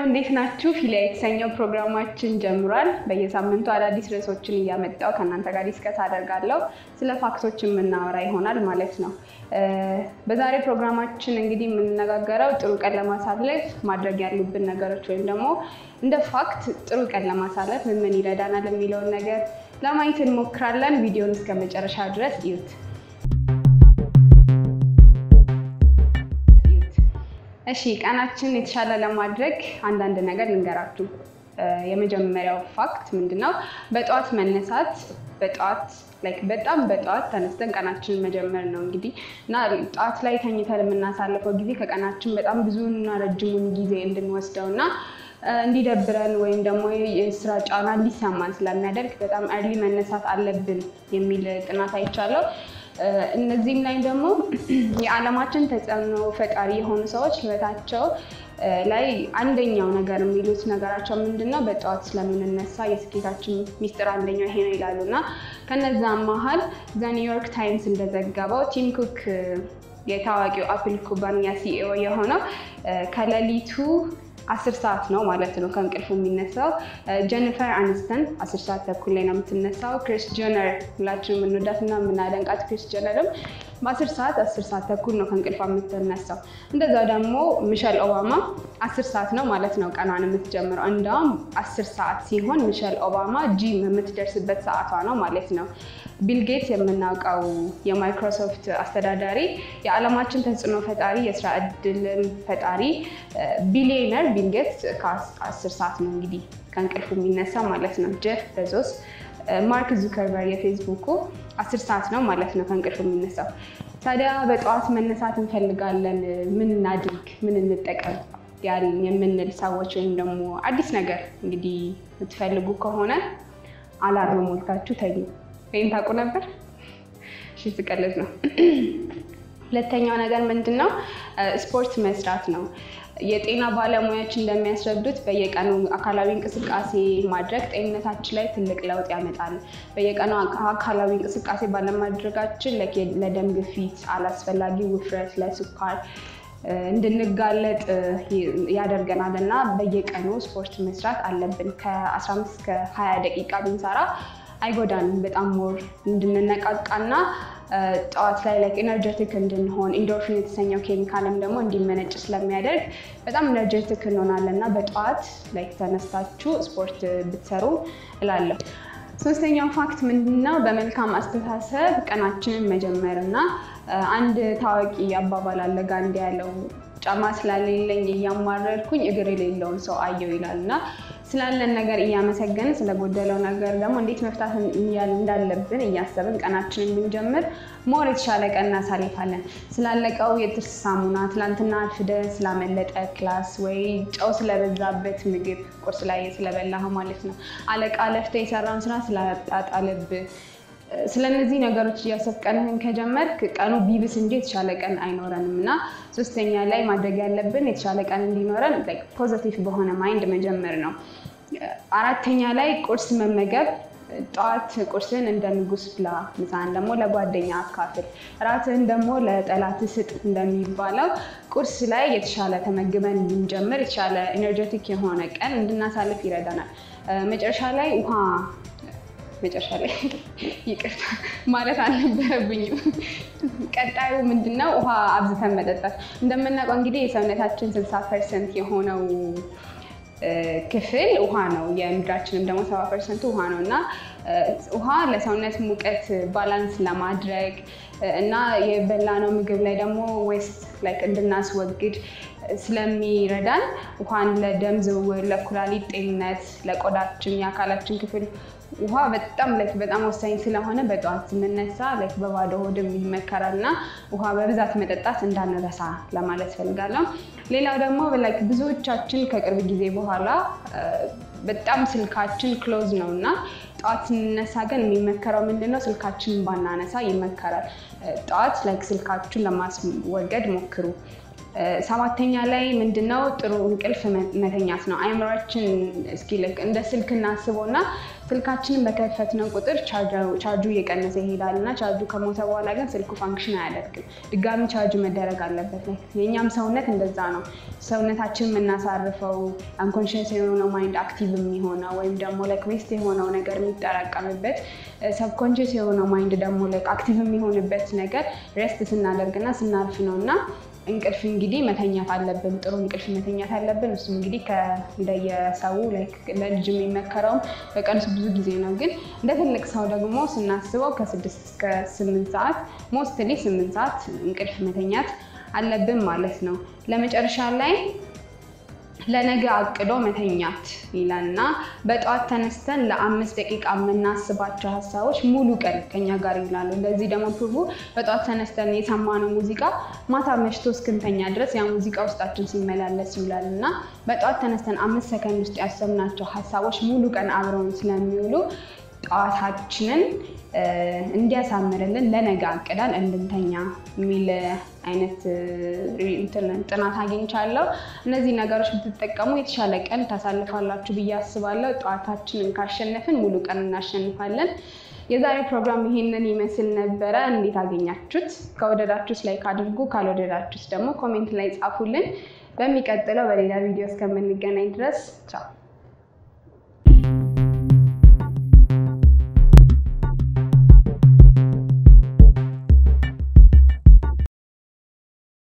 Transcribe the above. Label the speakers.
Speaker 1: እንዴት ናችሁ? ፊሊያ የተሰኘው ፕሮግራማችን ጀምሯል። በየሳምንቱ አዳዲስ ርዕሶችን እያመጣው ከእናንተ ጋር ዲስከስ አደርጋለሁ። ስለ ፋክቶች የምናወራ ይሆናል ማለት ነው። በዛሬ ፕሮግራማችን እንግዲህ የምንነጋገረው ጥሩ ቀን ለማሳለፍ ማድረግ ያሉብን ነገሮች ወይም ደግሞ እንደ ፋክት ጥሩ ቀን ለማሳለፍ ምን ምን ይረዳናል የሚለውን ነገር ለማየት እንሞክራለን። ቪዲዮን እስከ መጨረሻ ድረስ እዩት። እሺ ቀናችን የተሻለ ለማድረግ አንዳንድ ነገር ልንገራችሁ። የመጀመሪያው ፋክት ምንድነው? በጠዋት መነሳት በጠዋት ላይክ በጣም በጠዋት ተነስተን ቀናችንን መጀመር ነው እንግዲህ እና ጠዋት ላይ ተኝተን የምናሳልፈው ጊዜ ከቀናችን በጣም ብዙና ረጅሙን ጊዜ እንድንወስደው እና እንዲደብረን ወይም ደግሞ የስራ ጫና እንዲሰማን ስለሚያደርግ በጣም እርሊ መነሳት አለብን የሚል ጥናት አይቻለው። እነዚህም ላይ ደግሞ የዓለማችን ተጽዕኖ ፈጣሪ የሆኑ ሰዎች ህይወታቸው ላይ አንደኛው ነገር የሚሉት ነገራቸው ምንድን ነው? በጠዋት ስለምንነሳ የስኬታችን ሚስጥር አንደኛው ይሄ ነው ይላሉ እና ከነዛም መሀል ዘ ኒውዮርክ ታይምስ እንደዘገበው ቲም ኩክ የታዋቂው አፕል ኩባንያ ሲኢኦ የሆነው ከሌሊቱ አስር ሰዓት ነው ማለት ነው ከእንቅልፉ የሚነሳው። ጀኒፈር አኒስተን አስር ሰዓት ተኩል ላይ ነው የምትነሳው። ክሪስ ጀነር ሁላችን የምንወዳት እና የምናደንቃት ክሪስ ጀነርም በአስር ሰዓት አስር ሰዓት ተኩል ነው ከእንቅልፏ የምትነሳው። እንደዛ ደግሞ ሚሸል ኦባማ አስር ሰዓት ነው ማለት ነው ቀኗን የምትጀምረው። እንደውም አስር ሰዓት ሲሆን ሚሸል ኦባማ ጂም የምትደርስበት ሰዓቷ ነው ማለት ነው። ቢል ጌትስ የምናውቀው የማይክሮሶፍት አስተዳዳሪ የዓለማችን ተጽዕኖ ፈጣሪ የስራ እድልን ፈጣሪ ቢሊዮነር ቢል ጌትስ ከአስር ሰዓት ነው እንግዲህ ከእንቅልፉ የሚነሳ ማለት ነው። ጀፍ ቤዞስ ማርክ ዙከርበር የፌስቡኩ አስር ሰዓት ነው ማለት ነው ከእንቅልፉ የሚነሳው። ታዲያ በጠዋት መነሳት እንፈልጋለን፣ ምን እናድርግ፣ ምን እንጠቀም ያልን የምንል ሰዎች ወይም ደግሞ አዲስ ነገር እንግዲህ የምትፈልጉ ከሆነ አላርም ሞልታችሁ ተኙ። ወይም ታውቁ ነበር? እሺ ስቀልድ ነው። ሁለተኛው ነገር ምንድን ነው? ስፖርት መስራት ነው። የጤና ባለሙያዎች እንደሚያስረዱት በየቀኑ አካላዊ እንቅስቃሴ ማድረግ ጤንነታችን ላይ ትልቅ ለውጥ ያመጣል። በየቀኑ አካላዊ እንቅስቃሴ ባለማድረጋችን ለደም ግፊት፣ አላስፈላጊ ውፍረት፣ ለስኳር እንድንጋለጥ ያደርገናል እና በየቀኑ ስፖርት መስራት አለብን። ከ15 እስከ 20 ደቂቃ ብንሰራ አይጎዳንም። በጣም ሞር እንድንነቃቃና ጠዋት ላይ ላይክ ኤነርጀቲክ እንድንሆን ኢንዶርፊን የተሰኘው ኬሚካልም ደግሞ እንዲመነጭ ስለሚያደርግ በጣም ኤነርጀቲክ እንሆናለን እና በጠዋት ላይክ ተነስታችሁ ስፖርት ብትሰሩ እላለሁ። ሶስተኛው ፋክት ምንድነው? በመልካም አስተሳሰብ ቀናችንን መጀመር እና አንድ ታዋቂ አባባል አለ ጋንዲ ያለው ጫማ ስላሌለኝ እያማረርኩኝ እግር የሌለውን ሰው አየው ይላል እና ስላለን ነገር እያመሰገንን ስለጎደለው ነገር ደግሞ እንዴት መፍታት እንዳለብን እያሰብን ቀናችንን ብንጀምር ሞር የተሻለ ቀን እናሳልፋለን። ስላለቀው የጥርስ ሳሙና ትላንትና አርፍደህ ስላመለጠ ክላስ ወይ ጨው ስለበዛበት ምግብ ቁርስ ላይ ስለበላህ ማለት ነው። አለቃ ለፍተህ የሰራውን ስራ ስላጣጣለብህ ስለነዚህ ነገሮች እያሰብክ ቀንህን ከጀመርክ ቀኑ ቢብስ እንጂ የተሻለ ቀን አይኖረንም እና ሶስተኛ ላይ ማድረግ ያለብን የተሻለ ቀን እንዲኖረን ፖዘቲቭ በሆነ ማይንድ መጀመር ነው። አራተኛ ላይ ቁርስ መመገብ ጠዋት ቁርስን እንደ ንጉስ ብላ፣ ምሳን ደግሞ ለጓደኛ አካፍል፣ እራትህን ደግሞ ለጠላት ስጥ እንደሚባለው ቁርስ ላይ የተሻለ ተመግበን እንድንጀምር የተሻለ ኤነርጀቲክ የሆነ ቀን እንድናሳልፍ ይረዳናል። መጨረሻ ላይ ውሃ መጨረሻ ላይ ይቅርታ ማለት አልነበረብኝም። ቀጣዩ ምንድነው? ውሃ አብዝተን መጠጣት። እንደምናውቀው እንግዲህ የሰውነታችን ስልሳ ፐርሰንት የሆነው ክፍል ውሃ ነው። የምድራችንም ደግሞ ሰባ ፐርሰንቱ ውሃ ነው እና ውሃ ለሰውነት ሙቀት ባላንስ ለማድረግ እና የበላነው ምግብ ላይ ደግሞ ዌስት ላይክ እንድናስወግድ ስለሚረዳን ውሃን ለደም ዝውውር፣ ለኩላሊት ጤንነት፣ ለቆዳችን የአካላችን ክፍል ውሃ በጣም ላይክ በጣም ወሳኝ ስለሆነ በጠዋት ስንነሳ ላይክ በባዶ ሆድም ይመከራል እና ውሃ በብዛት መጠጣት እንዳንረሳ ለማለት ፈልጋለሁ። ሌላው ደግሞ ላይክ ብዙዎቻችን ከቅርብ ጊዜ በኋላ በጣም ስልካችን ክሎዝ ነው እና ጠዋት ስንነሳ ግን የሚመከረው ምንድነው? ስልካችንን ባናነሳ ይመከራል። ጠዋት ላይክ ስልካችሁን ለማስወገድ ሞክሩ። ሰባተኛ ላይ ምንድነው ጥሩ እንቅልፍ መተኛት ነው። አይምሯችን እስኪ ልክ እንደ ስልክ እናስበው እና ስልካችንን በከፈትነው ቁጥር ቻርጁ እየቀነሰ ይሄዳል እና ቻርጁ ከሞተ በኋላ ግን ስልኩ ፋንክሽን አያደርግም። ድጋሚ ቻርጅ መደረግ አለበት። የእኛም ሰውነት እንደዛ ነው። ሰውነታችን የምናሳርፈው አንኮንሽንስ የሆነው ማይንድ አክቲቭ የሚሆነው ወይም ደግሞ ላይክ ዌስት የሆነው ነገር የሚጠራቀምበት ሰብኮንሽስ የሆነው ማይንድ ደግሞ ላይክ አክቲቭ የሚሆንበት ነገር ሬስት ስናደርግና ስናርፍ ነው እና እንቅልፍ እንግዲህ መተኛት አለብን። ጥሩ እንቅልፍ መተኛት አለብን። እሱም እንግዲህ እንደየሰው ለልጅ የሚመከረውም በቀን ብዙ ጊዜ ነው። ግን እንደ ትልቅ ሰው ደግሞ ስናስበው ከስድስት እስከ ስምንት ሰዓት ሞስትሊ ስምንት ሰዓት እንቅልፍ መተኛት አለብን ማለት ነው። ለመጨረሻ ላይ ለነገ አቅዶ መተኛት ይላልና በጠዋት ተነስተን ለአምስት ደቂቃ የምናስባቸው ሀሳቦች ሙሉ ቀን ከኛ ጋር ይውላሉ። እንደዚህ ደግሞ ፕሩፉ በጠዋት ተነስተን የሰማነው ሙዚቃ ማታ መሽቶ እስክንተኛ ድረስ ያ ሙዚቃ ውስጣችን ሲመላለስ ይውላል እና በጠዋት ተነስተን አምስት ሰከንድ ውስጥ ያሰብናቸው ሀሳቦች ሙሉ ቀን አብረውን ስለሚውሉ ጠዋታችንን እንዲያሳምርልን ለነገ አቅዳን እንድንተኛ የሚል አይነት ጥናት አግኝቻለሁ። እነዚህ ነገሮች ብትጠቀሙ የተሻለ ቀን ታሳልፋላችሁ ብዬ አስባለሁ። ጠዋታችንን ካሸነፍን ሙሉ ቀን እናሸንፋለን። የዛሬው ፕሮግራም ይሄንን ይመስል ነበረ። እንዴት አገኛችሁት? ከወደዳችሁት ላይክ አድርጉ፣ ካልወደዳችሁት ደግሞ ኮሜንት ላይ ጻፉልን። በሚቀጥለው በሌላ ቪዲዮ እስከምንገናኝ ድረስ ቻው።